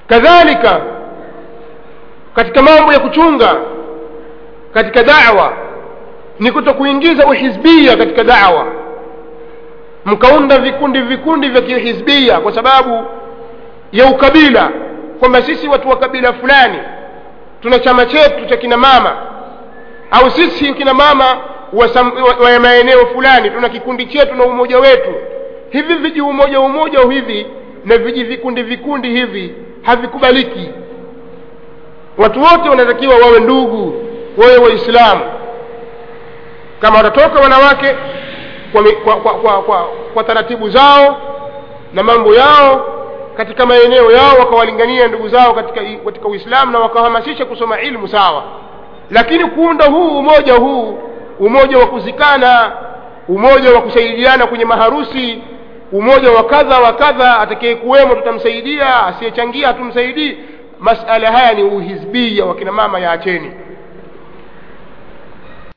kadhalika katika mambo ya kuchunga katika dawa ni kuto kuingiza uhizbia katika dawa mkaunda vikundi vikundi vya kihizbia kwa sababu ya ukabila kwamba sisi watu wa kabila fulani tuna chama chetu cha kina mama au sisi kina mama wa, sam- wa, wa maeneo fulani tuna kikundi chetu na umoja wetu hivi viji umoja umoja hivi na viji vikundi vikundi hivi havikubaliki watu wote wanatakiwa wawe ndugu wawe waislamu kama watatoka wanawake kwa, mi- kwa, kwa, kwa, kwa, kwa taratibu zao na mambo yao katika maeneo yao wakawalingania ndugu zao katika, katika uislamu na wakahamasisha kusoma ilmu sawa lakini kuunda huu umoja huu umoja wa kuzikana umoja wa kusaidiana kwenye maharusi umoja wa kadha wa kadha atakaye kuwemo tutamsaidia asiyechangia hatumsaidii masala haya ni uhizbia wakina mama yaacheni